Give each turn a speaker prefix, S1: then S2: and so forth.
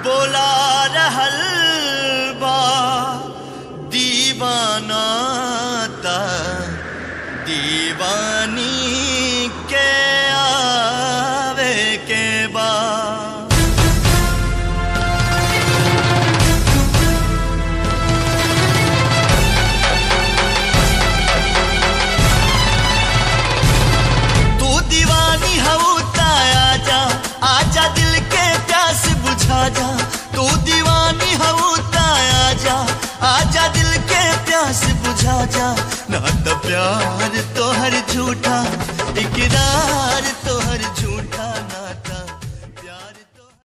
S1: बोला रहल बा दीवाना ता दीवानी के आवे के बा तू दीवानी हऊ ता आजा आजा दिल के प्यास बुझा जा तू दीवानी हऊ ता आजा आजा दिल के प्यास बुझा जा